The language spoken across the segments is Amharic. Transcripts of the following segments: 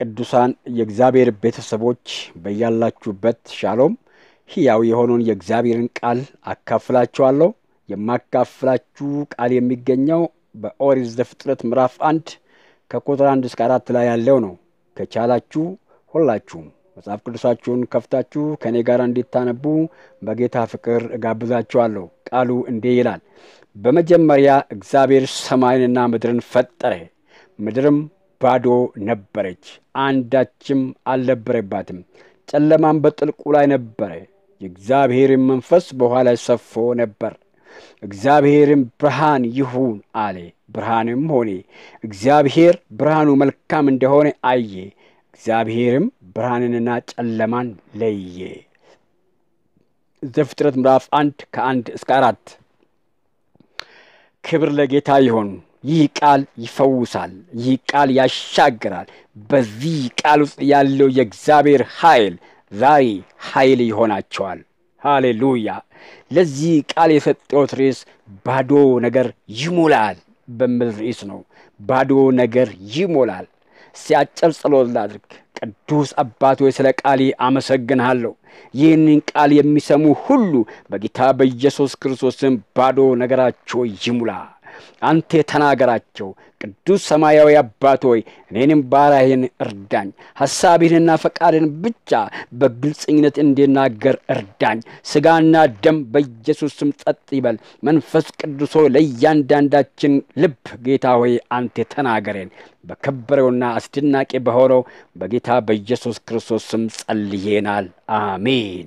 ቅዱሳን የእግዚአብሔር ቤተሰቦች በያላችሁበት ሻሎም። ሕያው የሆነውን የእግዚአብሔርን ቃል አካፍላችኋለሁ። የማካፍላችሁ ቃል የሚገኘው በኦሪት ዘፍጥረት ምዕራፍ አንድ ከቁጥር አንድ እስከ አራት ላይ ያለው ነው። ከቻላችሁ ሁላችሁም መጽሐፍ ቅዱሳችሁን ከፍታችሁ ከእኔ ጋር እንዲታነቡ በጌታ ፍቅር እጋብዛችኋለሁ። ቃሉ እንዲህ ይላል፣ በመጀመሪያ እግዚአብሔር ሰማይንና ምድርን ፈጠረ፣ ምድርም ባዶ ነበረች፣ አንዳችም አልነበረባትም። ጨለማም በጥልቁ ላይ ነበረ፣ የእግዚአብሔርን መንፈስ በውኃ ላይ ሰፎ ነበር። እግዚአብሔርም ብርሃን ይሁን አለ፣ ብርሃንም ሆነ። እግዚአብሔር ብርሃኑ መልካም እንደሆነ አየ። እግዚአብሔርም ብርሃንንና ጨለማን ለየ። ዘፍጥረት ምዕራፍ አንድ ከአንድ እስከ አራት ክብር ለጌታ ይሁን። ይህ ቃል ይፈውሳል። ይህ ቃል ያሻግራል። በዚህ ቃል ውስጥ ያለው የእግዚአብሔር ኃይል ዛሬ ኃይል ይሆናቸዋል። ሃሌሉያ። ለዚህ ቃል የሰጠሁት ርዕስ ባዶ ነገር ይሞላል በሚል ርዕስ ነው። ባዶ ነገር ይሞላል። ሲያጭር ጸሎት ላድርግ። ቅዱስ አባት ሆይ ስለ ቃሌ አመሰግንሃለሁ። ይህንን ቃል የሚሰሙ ሁሉ በጌታ በኢየሱስ ክርስቶስም ባዶ ነገራቸው ይሙላ። አንተ ተናገራቸው። ቅዱስ ሰማያዊ አባት ሆይ እኔንም ባሪያህን እርዳኝ። ሐሳብህንና ፈቃድን ብቻ በግልጽኝነት እንድናገር እርዳኝ። ሥጋና ደም በኢየሱስ ስም ጸጥ ይበል። መንፈስ ቅዱስ ሆይ ለእያንዳንዳችን ልብ ጌታ ሆይ አንተ ተናገረን። በከበረውና አስደናቂ በሆነው በጌታ በኢየሱስ ክርስቶስ ስም ጸልዬናል። አሜን።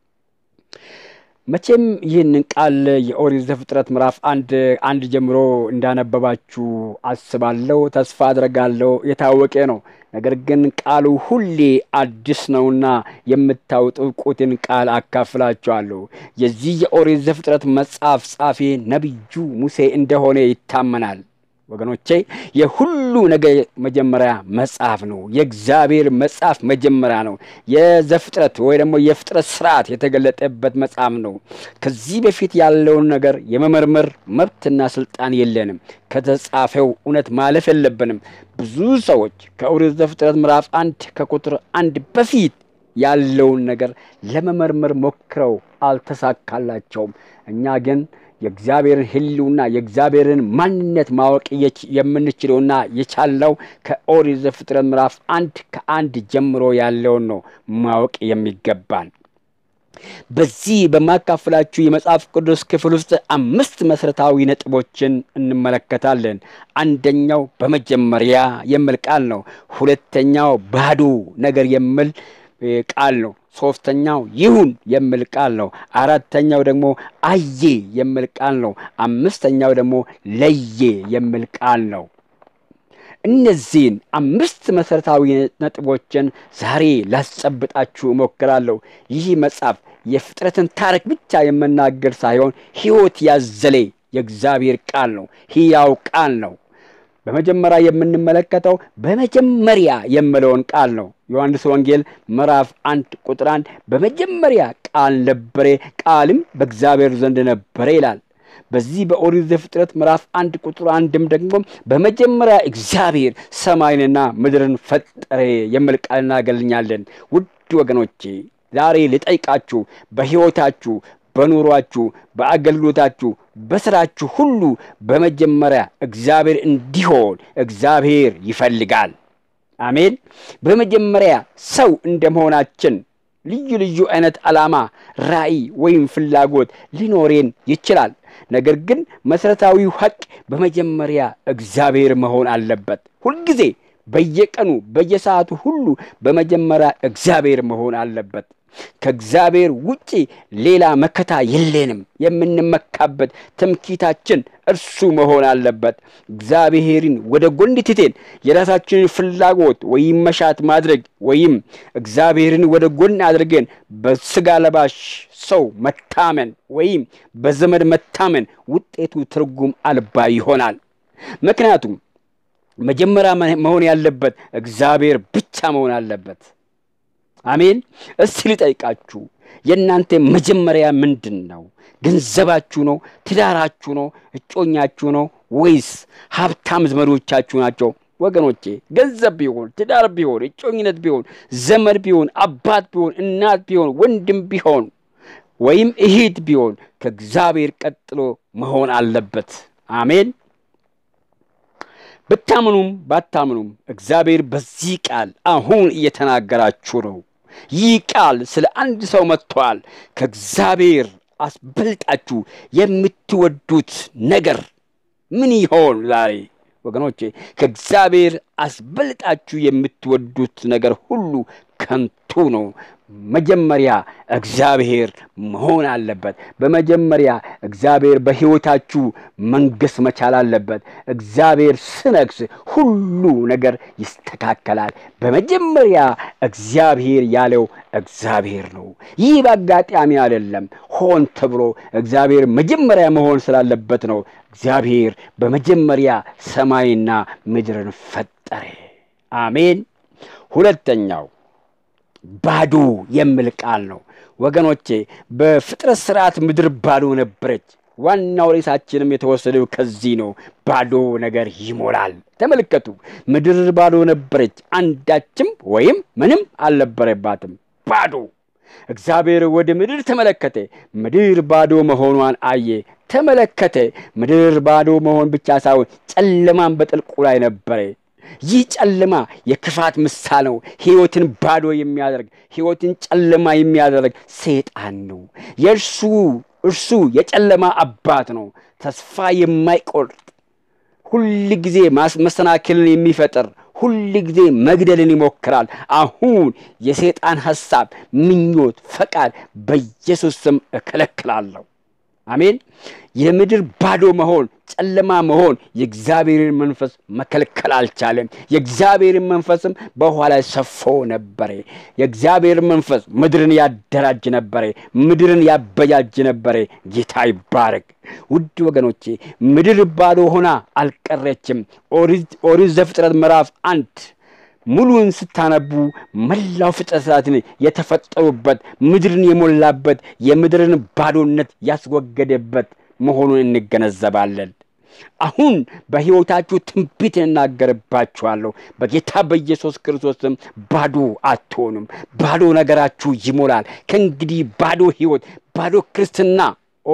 መቼም ይህንን ቃል የኦሪት ዘፍጥረት ምዕራፍ አንድ አንድ ጀምሮ እንዳነበባችሁ አስባለሁ፣ ተስፋ አድርጋለሁ። የታወቀ ነው። ነገር ግን ቃሉ ሁሌ አዲስ ነውና የምታውቁትን ቃል አካፍላችኋለሁ። የዚህ የኦሪት ዘፍጥረት መጽሐፍ ጻፊ ነቢዩ ሙሴ እንደሆነ ይታመናል። ወገኖቼ የሁሉ ነገር መጀመሪያ መጽሐፍ ነው። የእግዚአብሔር መጽሐፍ መጀመሪያ ነው። የዘፍጥረት ወይ ደግሞ የፍጥረት ስርዓት የተገለጠበት መጽሐፍ ነው። ከዚህ በፊት ያለውን ነገር የመመርመር መብትና ስልጣን የለንም። ከተጻፈው እውነት ማለፍ የለብንም። ብዙ ሰዎች ከኦሪት ዘፍጥረት ምዕራፍ አንድ ከቁጥር አንድ በፊት ያለውን ነገር ለመመርመር ሞክረው አልተሳካላቸውም። እኛ ግን የእግዚአብሔርን ሕልውና የእግዚአብሔርን ማንነት ማወቅ የምንችለውና የቻልነው ከኦሪት ዘፍጥረት ምዕራፍ አንድ ከአንድ ጀምሮ ያለውን ነው ማወቅ የሚገባን። በዚህ በማካፍላችሁ የመጽሐፍ ቅዱስ ክፍል ውስጥ አምስት መሠረታዊ ነጥቦችን እንመለከታለን። አንደኛው በመጀመሪያ የሚል ቃል ነው። ሁለተኛው ባዶ ነገር የሚል ቃል ነው። ሶስተኛው ይሁን የሚል ቃል ነው። አራተኛው ደግሞ አየ የሚል ቃል ነው። አምስተኛው ደግሞ ለየ የሚል ቃል ነው። እነዚህን አምስት መሠረታዊ ነጥቦችን ዛሬ ላስጨብጣችሁ እሞክራለሁ። ይህ መጽሐፍ የፍጥረትን ታሪክ ብቻ የመናገር ሳይሆን ሕይወት ያዘለ የእግዚአብሔር ቃል ነው። ሕያው ቃል ነው። በመጀመሪያ የምንመለከተው በመጀመሪያ የምለውን ቃል ነው። ዮሐንስ ወንጌል ምዕራፍ አንድ ቁጥር አንድ በመጀመሪያ ቃል ነበረ፣ ቃልም በእግዚአብሔር ዘንድ ነበረ ይላል። በዚህ በኦሪት ዘፍጥረት ምዕራፍ አንድ ቁጥር አንድም ደግሞ በመጀመሪያ እግዚአብሔር ሰማይንና ምድርን ፈጠረ የሚል ቃል እናገኛለን። ውድ ወገኖቼ ዛሬ ልጠይቃችሁ በሕይወታችሁ በኑሯችሁ፣ በአገልግሎታችሁ፣ በስራችሁ ሁሉ በመጀመሪያ እግዚአብሔር እንዲሆን እግዚአብሔር ይፈልጋል። አሜን። በመጀመሪያ ሰው እንደመሆናችን ልዩ ልዩ አይነት ዓላማ፣ ራዕይ ወይም ፍላጎት ሊኖሬን ይችላል። ነገር ግን መሠረታዊው ሐቅ በመጀመሪያ እግዚአብሔር መሆን አለበት። ሁልጊዜ በየቀኑ በየሰዓቱ ሁሉ በመጀመሪያ እግዚአብሔር መሆን አለበት። ከእግዚአብሔር ውጪ ሌላ መከታ የለንም። የምንመካበት ትምኪታችን እርሱ መሆን አለበት። እግዚአብሔርን ወደ ጎን ትተን የራሳችንን ፍላጎት ወይም መሻት ማድረግ ወይም እግዚአብሔርን ወደ ጎን አድርገን በስጋ ለባሽ ሰው መታመን ወይም በዘመድ መታመን ውጤቱ ትርጉም አልባ ይሆናል። ምክንያቱም መጀመሪያ መሆን ያለበት እግዚአብሔር ብቻ መሆን አለበት። አሜን። እስቲ ልጠይቃችሁ፣ የእናንተ መጀመሪያ ምንድን ነው? ገንዘባችሁ ነው? ትዳራችሁ ነው? እጮኛችሁ ነው? ወይስ ሀብታም ዘመዶቻችሁ ናቸው? ወገኖቼ ገንዘብ ቢሆን ትዳር ቢሆን እጮኝነት ቢሆን ዘመድ ቢሆን አባት ቢሆን እናት ቢሆን ወንድም ቢሆን ወይም እህት ቢሆን ከእግዚአብሔር ቀጥሎ መሆን አለበት። አሜን። ብታምኑም ባታምኑም እግዚአብሔር በዚህ ቃል አሁን እየተናገራችሁ ነው። ይህ ቃል ስለ አንድ ሰው መጥቷል። ከእግዚአብሔር አስበልጣችሁ የምትወዱት ነገር ምን ይሆን? ዛሬ ወገኖቼ ከእግዚአብሔር አስበልጣችሁ የምትወዱት ነገር ሁሉ ከንቱ ነው። መጀመሪያ እግዚአብሔር መሆን አለበት። በመጀመሪያ እግዚአብሔር በሕይወታችሁ መንገስ መቻል አለበት። እግዚአብሔር ስነግስ ሁሉ ነገር ይስተካከላል። በመጀመሪያ እግዚአብሔር ያለው እግዚአብሔር ነው። ይህ በአጋጣሚ አይደለም፣ ሆን ተብሎ እግዚአብሔር መጀመሪያ መሆን ስላለበት ነው። እግዚአብሔር በመጀመሪያ ሰማይና ምድርን ፈጠረ። አሜን። ሁለተኛው ባዶ የሚል ቃል ነው ወገኖቼ። በፍጥረት ስርዓት ምድር ባዶ ነበረች። ዋናው ርዕሳችንም የተወሰደው ከዚህ ነው። ባዶ ነገር ይሞላል። ተመልከቱ፣ ምድር ባዶ ነበረች፣ አንዳችም ወይም ምንም አልነበረባትም። ባዶ። እግዚአብሔር ወደ ምድር ተመለከተ፣ ምድር ባዶ መሆኗን አየ። ተመለከተ። ምድር ባዶ መሆን ብቻ ሳይሆን ጨለማን በጥልቁ ላይ ነበረ። ይህ ጨለማ የክፋት ምሳሌ ነው። ሕይወትን ባዶ የሚያደርግ ሕይወትን ጨለማ የሚያደርግ ሰይጣን ነው። የእርሱ እርሱ የጨለማ አባት ነው። ተስፋ የማይቆርጥ ሁል ጊዜ መሰናክልን የሚፈጥር ሁል ጊዜ መግደልን ይሞክራል። አሁን የሰይጣን ሐሳብ፣ ምኞት፣ ፈቃድ በኢየሱስ ስም እከለክላለሁ። አሜን። የምድር ባዶ መሆን ጨለማ መሆን የእግዚአብሔርን መንፈስ መከልከል አልቻለም። የእግዚአብሔርን መንፈስም በውኃ ላይ ሰፎ ነበረ። የእግዚአብሔር መንፈስ ምድርን ያደራጅ ነበረ፣ ምድርን ያበጃጅ ነበረ። ጌታ ይባረክ። ውድ ወገኖቼ ምድር ባዶ ሆና አልቀረችም። ኦሪት ዘፍጥረት ምዕራፍ አንድ ሙሉን ስታነቡ መላው ፍጥረታትን የተፈጠሩበት ምድርን የሞላበት የምድርን ባዶነት ያስወገደበት መሆኑን እንገነዘባለን። አሁን በሕይወታችሁ ትንቢት እናገርባችኋለሁ። በጌታ በኢየሱስ ክርስቶስም ባዶ አትሆኑም። ባዶ ነገራችሁ ይሞላል። ከእንግዲህ ባዶ ሕይወት፣ ባዶ ክርስትና፣ ኦ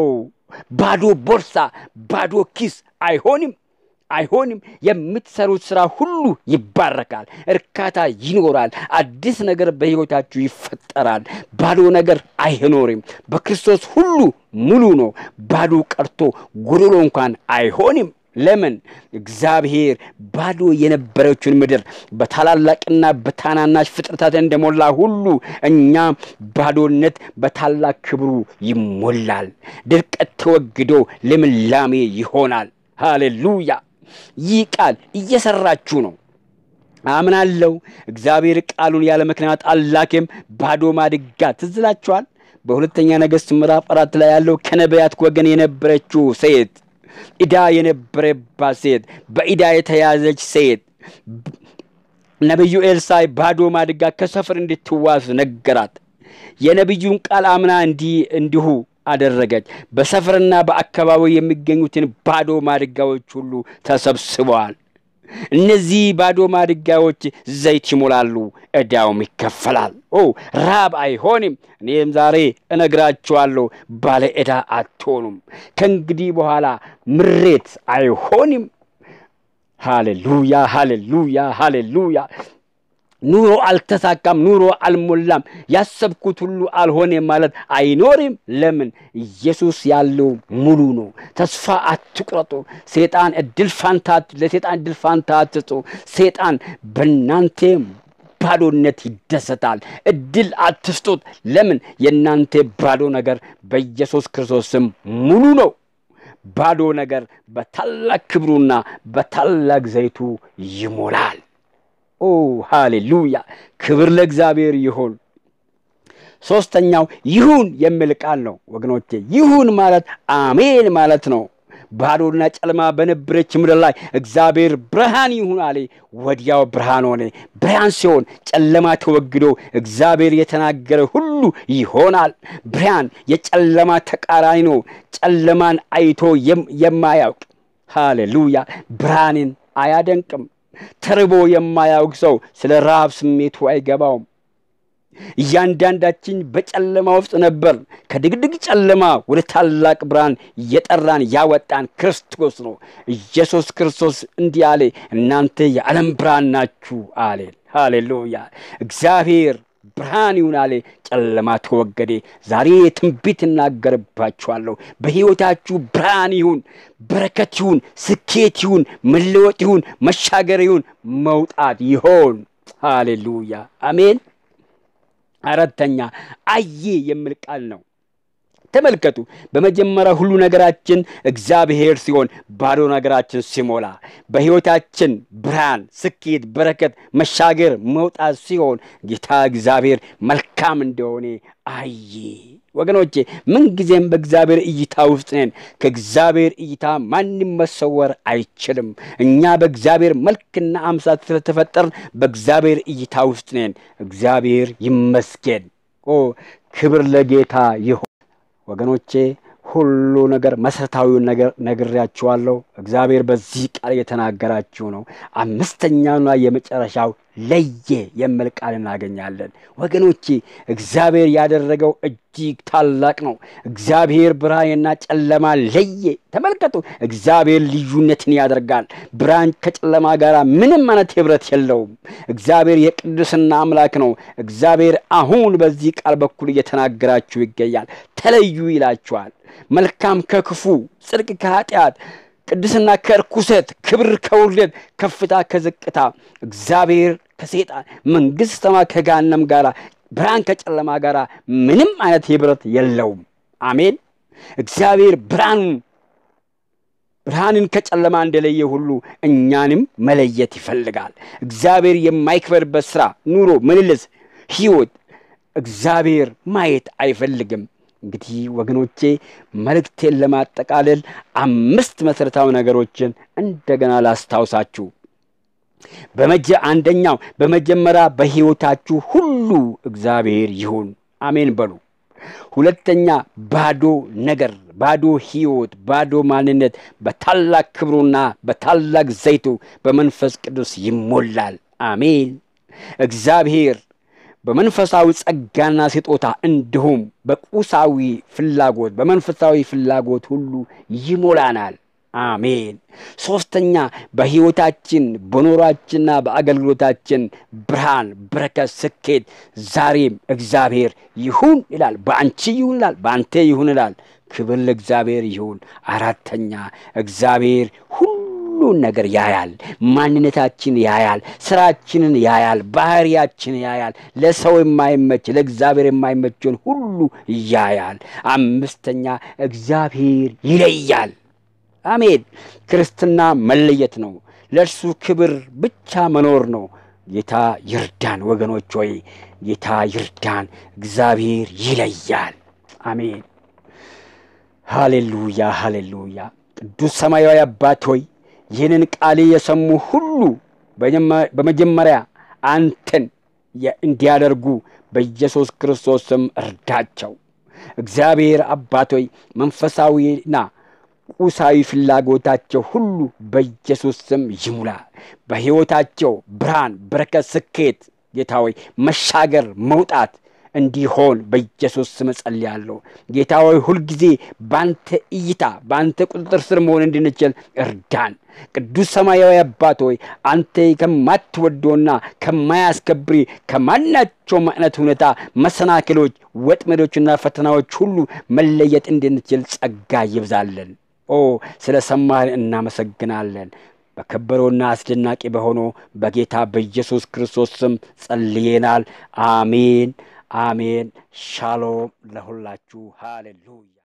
ባዶ ቦርሳ፣ ባዶ ኪስ አይሆንም አይሆንም። የምትሰሩት ስራ ሁሉ ይባረካል። እርካታ ይኖራል። አዲስ ነገር በሕይወታችሁ ይፈጠራል። ባዶ ነገር አይኖርም። በክርስቶስ ሁሉ ሙሉ ነው። ባዶ ቀርቶ ጎዶሎ እንኳን አይሆንም። ለምን? እግዚአብሔር ባዶ የነበረችውን ምድር በታላላቅና በታናናሽ ፍጥረታት እንደሞላ ሁሉ እኛ ባዶነት በታላቅ ክብሩ ይሞላል። ድርቀት ተወግዶ ልምላሜ ይሆናል። ሃሌሉያ! ይህ ቃል እየሰራችሁ ነው አምናለሁ። እግዚአብሔር ቃሉን ያለ ምክንያት አላኬም። ባዶ ማድጋ ትዝ ይላችኋል። በሁለተኛ ነገሥት ምዕራፍ አራት ላይ ያለው ከነቢያት ወገን የነበረችው ሴት ዕዳ የነበረባት ሴት በዕዳ የተያዘች ሴት ነቢዩ ኤልሳዕ ባዶ ማድጋ ከሰፈር እንድትዋስ ነገራት። የነቢዩን ቃል አምና እንዲህ እንዲሁ አደረገች። በሰፈርና በአካባቢው የሚገኙትን ባዶ ማድጋዎች ሁሉ ተሰብስበዋል። እነዚህ ባዶ ማድጋዎች ዘይት ይሞላሉ፣ ዕዳውም ይከፈላል። ኦ ራብ አይሆንም። እኔም ዛሬ እነግራችኋለሁ፣ ባለ ዕዳ አትሆኑም። ከእንግዲህ በኋላ ምሬት አይሆንም። ሃሌሉያ፣ ሃሌሉያ፣ ሃሌሉያ። ኑሮ አልተሳካም፣ ኑሮ አልሞላም፣ ያሰብኩት ሁሉ አልሆነም ማለት አይኖርም። ለምን? ኢየሱስ ያለው ሙሉ ነው። ተስፋ አትቁረጡ። ሴጣን እድል ፋንታ ለሴጣን እድል ፋንታ አትስጡ። ሴጣን በእናንተ ባዶነት ይደሰታል። እድል አትስጡት። ለምን? የእናንተ ባዶ ነገር በኢየሱስ ክርስቶስ ስም ሙሉ ነው። ባዶ ነገር በታላቅ ክብሩና በታላቅ ዘይቱ ይሞላል። ኦ ሃሌሉያ! ክብር ለእግዚአብሔር ይሁን። ሶስተኛው ይሁን የሚል ቃል ነው ወገኖቼ። ይሁን ማለት አሜን ማለት ነው። ባዶና ጨለማ በነበረች ምድር ላይ እግዚአብሔር ብርሃን ይሁን አለ። ወዲያው ብርሃን ሆነ። ብርሃን ሲሆን ጨለማ ተወግዶ እግዚአብሔር የተናገረ ሁሉ ይሆናል። ብርሃን የጨለማ ተቃራኒ ነው። ጨለማን አይቶ የማያውቅ ሃሌሉያ ብርሃንን አያደንቅም። ተርቦ የማያውቅ ሰው ስለ ረሃብ ስሜቱ አይገባውም። እያንዳንዳችን በጨለማ ውስጥ ነበር። ከድቅድቅ ጨለማ ወደ ታላቅ ብርሃን እየጠራን ያወጣን ክርስቶስ ነው። ኢየሱስ ክርስቶስ እንዲህ አለ፣ እናንተ የዓለም ብርሃን ናችሁ አለ። ሃሌሉያ! እግዚአብሔር ብርሃን ይሁን አለ፣ ጨለማ ተወገደ። ዛሬ ትንቢት እናገርባችኋለሁ። በሕይወታችሁ ብርሃን ይሁን፣ በረከት ይሁን፣ ስኬት ይሁን፣ መለወጥ ይሁን፣ መሻገር ይሁን፣ መውጣት ይሆን። ሃሌሉያ! አሜን። አራተኛ አየ የሚል ቃል ነው። ተመልከቱ። በመጀመሪያ ሁሉ ነገራችን እግዚአብሔር ሲሆን ባዶ ነገራችን ሲሞላ፣ በሕይወታችን ብርሃን፣ ስኬት፣ በረከት፣ መሻገር፣ መውጣት ሲሆን ጌታ እግዚአብሔር መልካም እንደሆነ አየ። ወገኖቼ ምንጊዜም በእግዚአብሔር እይታ ውስጥ ነን። ከእግዚአብሔር እይታ ማንም መሰወር አይችልም። እኛ በእግዚአብሔር መልክና አምሳል ስለተፈጠርን በእግዚአብሔር እይታ ውስጥ ነን። እግዚአብሔር ይመስገን። ኦ ክብር ለጌታ ይሁን። ወገኖቼ ሁሉ ነገር መሰረታዊውን ነገር ነግሬያችኋለሁ። እግዚአብሔር በዚህ ቃል የተናገራችሁ ነው። አምስተኛውና የመጨረሻው ለየ የሚል ቃል እናገኛለን። ወገኖቼ እግዚአብሔር ያደረገው እጅግ ታላቅ ነው። እግዚአብሔር ብርሃንና ጨለማ ለየ። ተመልከቱ፣ እግዚአብሔር ልዩነትን ያደርጋል። ብርሃን ከጨለማ ጋር ምንም አይነት ህብረት የለውም። እግዚአብሔር የቅድስና አምላክ ነው። እግዚአብሔር አሁን በዚህ ቃል በኩል እየተናገራችሁ ይገኛል። ተለዩ ይላችኋል። መልካም ከክፉ፣ ጽድቅ ከኃጢአት ቅድስና ከርኩሰት፣ ክብር ከውርደት፣ ከፍታ ከዝቅታ፣ እግዚአብሔር ከሴጣን መንግሥተ ሰማይ ከገሃነም ጋር፣ ብርሃን ከጨለማ ጋር ምንም አይነት ህብረት የለውም። አሜን። እግዚአብሔር ብርሃኑን ብርሃንን ከጨለማ እንደለየ ሁሉ እኛንም መለየት ይፈልጋል። እግዚአብሔር የማይክበርበት ስራ፣ ኑሮ፣ ምልልስ፣ ህይወት እግዚአብሔር ማየት አይፈልግም። እንግዲህ ወገኖቼ መልእክቴን ለማጠቃለል አምስት መሠረታዊ ነገሮችን እንደገና ላስታውሳችሁ። በመጀ አንደኛው በመጀመሪያ በሕይወታችሁ ሁሉ እግዚአብሔር ይሁን። አሜን በሉ። ሁለተኛ ባዶ ነገር፣ ባዶ ሕይወት፣ ባዶ ማንነት በታላቅ ክብሩና በታላቅ ዘይቱ በመንፈስ ቅዱስ ይሞላል። አሜን። እግዚአብሔር በመንፈሳዊ ጸጋና ስጦታ እንዲሁም በቁሳዊ ፍላጎት በመንፈሳዊ ፍላጎት ሁሉ ይሞላናል። አሜን። ሶስተኛ በሕይወታችን በኖሯችንና በአገልግሎታችን ብርሃን፣ በረከት፣ ስኬት ዛሬም እግዚአብሔር ይሁን ይላል። በአንቺ ይሁን ይላል። በአንተ ይሁን ይላል። ክብር ለእግዚአብሔር ይሁን። አራተኛ እግዚአብሔር ሁሉን ነገር ያያል። ማንነታችን ያያል። ስራችንን ያያል። ባህሪያችን ያያል። ለሰው የማይመች ለእግዚአብሔር የማይመችን ሁሉ ያያል። አምስተኛ እግዚአብሔር ይለያል። አሜን። ክርስትና መለየት ነው። ለእርሱ ክብር ብቻ መኖር ነው። ጌታ ይርዳን ወገኖች ሆይ ጌታ ይርዳን። እግዚአብሔር ይለያል። አሜን። ሃሌሉያ፣ ሃሌሉያ። ቅዱስ ሰማያዊ አባት ሆይ ይህንን ቃል የሰሙ ሁሉ በመጀመሪያ አንተን እንዲያደርጉ በኢየሱስ ክርስቶስ ስም እርዳቸው። እግዚአብሔር አባት ሆይ መንፈሳዊና ቁሳዊ ፍላጎታቸው ሁሉ በኢየሱስ ስም ይሙላ። በሕይወታቸው ብርሃን፣ በረከት፣ ስኬት ጌታ ሆይ መሻገር፣ መውጣት እንዲሆን በኢየሱስ ስም እጸልያለሁ። ጌታ ሆይ ሁልጊዜ በአንተ እይታ በአንተ ቁጥጥር ስር መሆን እንድንችል እርዳን። ቅዱስ ሰማያዊ አባት ሆይ አንተ ከማትወደውና ከማያስከብሪ ከማናቸውም አይነት ሁኔታ መሰናክሎች፣ ወጥመዶችና ፈተናዎች ሁሉ መለየት እንድንችል ጸጋ ይብዛለን። ኦ ስለ ሰማህን እናመሰግናለን። በከበረውና አስደናቂ በሆነው በጌታ በኢየሱስ ክርስቶስ ስም ጸልየናል። አሜን አሜን። ሻሎም ለሁላችሁ። ሃሌሉያ